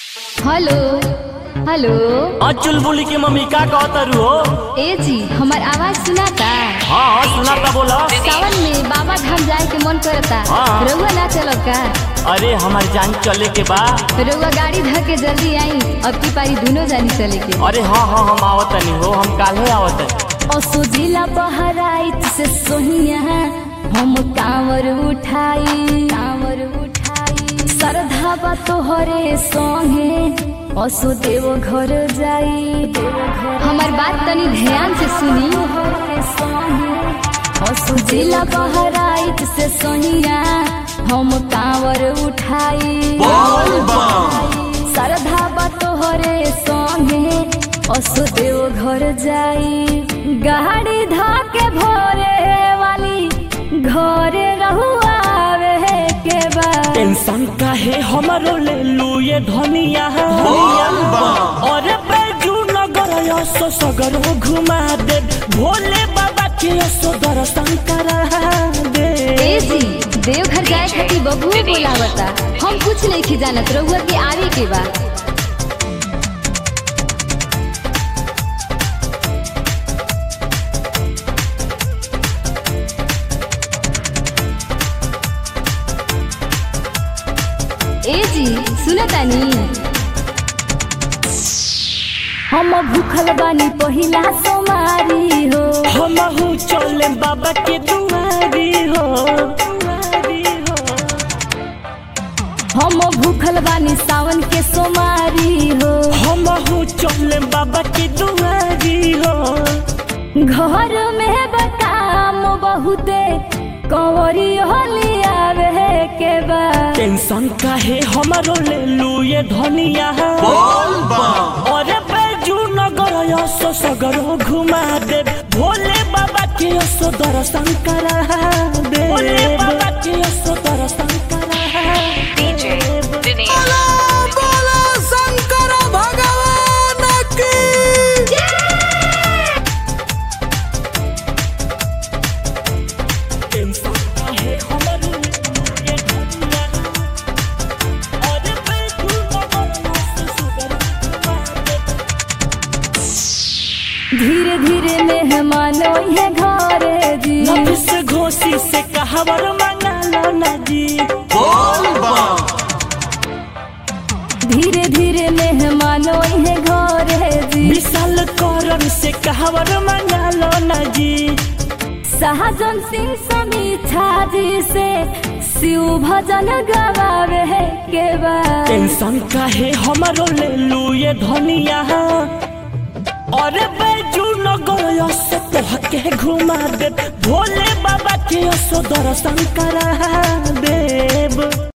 Hello hello हाँ चुलबुली की mummy का कहतरू हो ए जी हमार आवाज सुनाता हाँ हाँ सुनाता बोला सावन में बाबा धाम जाए के मन करता हाँ। रउआ ना चलो का अरे हमारी जान चले के बा रउआ गाड़ी धर के जल्दी आई अब की पारी दोनों जानी चले के अरे हाँ हाँ हम आवत नहीं हो हम काले आवत असो जिला बहराइत से सोहिया हम कांवर उठाई कांवर उठाई श्रद्धा बा तोहरे संगे असो देव घर जाई हमार बात तनी ध्यान से सुनी असो जिला बहराइत से सोहिया हम कांवर उठाई श्रद्धा बा तोहरे संगे असो देव घर जाई गाड़ी धाके भोरे वाली घरे रहुआवे के बा टेंशन काहे हमारो ले लू ये धनिया अरे बैजू नगर यसो सगरो घुमा दे भोले बाबा के यसो दर्शन करा दे ए जी देवघर जाए खातिर बबुओ बोलावता हम कुछ नहीं जानत रहुआ के आवे के बा ए जी सुनतानी हम भूखल बानी पहिला सोमारी हो हमहू चले बाबा के दुआरी हो दुआरी हो हम भूखल बानी सावन के सोमारी हो हमहू चले बाबा के दुआरी हो घर में बकाम बहुते कंवरी होली आवे के बा टेंशन काहे हमारो ले लू ये धनिया अरे बैजू नगर यसो सगरो घुमा दे भोले बाबा के यसो दर्शन करा दे भोले बाबा के यसो दर्शन करा DJ दे Denise. टेंशन काहे हमारो ले लू ये धनिया अरे बैजू नगर यसो सगरो घुमा दे धीरे धीरे मेहमान है घरे जी नफिस घोसी से कहावर मंगा लो ना जी धीरे धीरे मेहमान है घरे जी विशाल करन से कहावर मंगा लो ना जी सहजन सिंह समीक्षा जी से शिव भजन गवावे के बा टेंशन काहे हमारो ले लू ये धनिया अरे बैजू नगर से तोह के घुमा दे भोले बाबा के यसो दर्शन करा देव